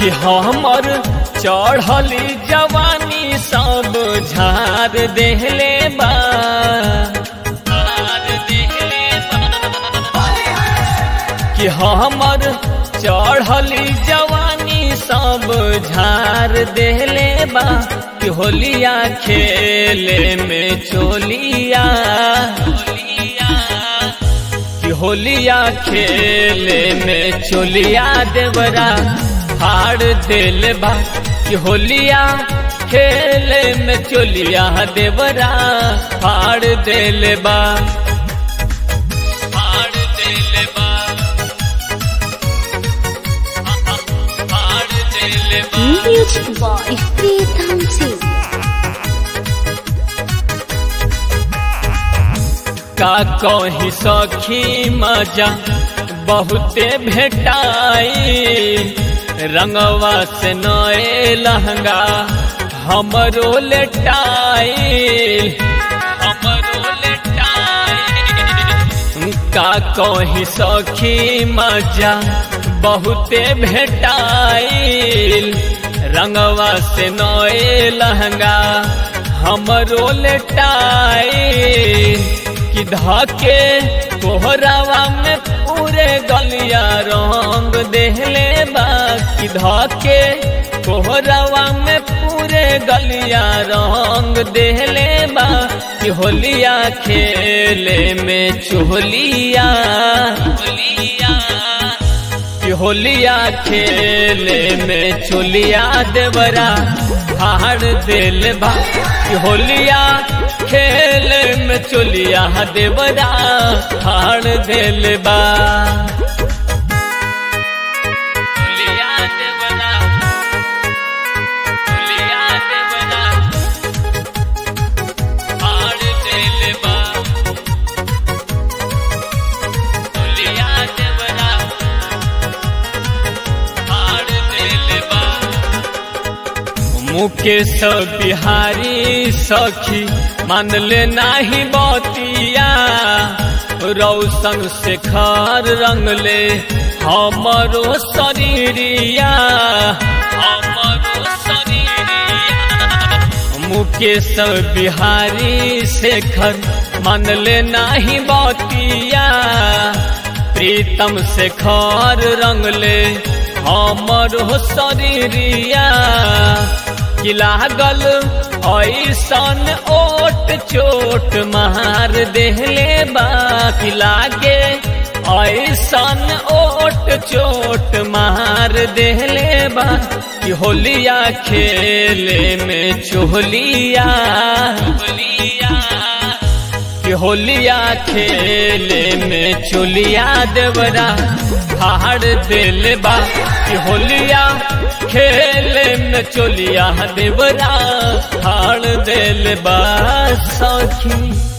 कि हमर चढ़ली जवानी सब झार देहले बा झार देहले बा। कि हमर चढ़ली जवानी सब झार देहले बा कि होलिया खेले में चोलिया कि होलिया खेले में चोलिया देवरा फाड़ देले बा कि होलिया खेले में चोलिया देवरा फाड़ देले बा फाड़ देले बा फाड़ देले बा Music by Pritam Singh. का कही सखी मजा बहुते भेटाई रंगवा से नए लहंगा हमरो लेटाई हमरो लेटाई का कही सखी मजा बहुते भेटाई रंगवा से नए लहंगा हमरो लेटाई कि धके कोहरावा में पूरे गलिया रंग देहले बा कि धके कोहरावा में पूरे गलिया रंग देहले बा कि होलिया खेले में चोलिया कि होलिया खेले में चोलिया देवरा हार दिल बा कि होलिया खेले में चोलिया देवरा हार दिल बा चोलिया देवरा चोलिया देवरा हार दिल बा चोलिया देवरा हार दिल बा मुकेश बिहारी सखी मान ले नाही बतिया रौशन शेखर रंग ले हमरो शरीरिया हमरो शरीरिया मुकेश बिहारी शेखर मान ले नाही बतिया प्रीतम शेखर रंग ले हमरो शरीरिया कि लागल ऐसन ओट चोट मार देहले बा कि लागे ऐसन ओट चोट मार देहले बा कि होलिया खेले में चोलिया कि होलिया खेले में चोलिया देवरा फाड़ दिल बा कि होलिया खेले में चोलिया देवरा फाड़ दिल बा सखी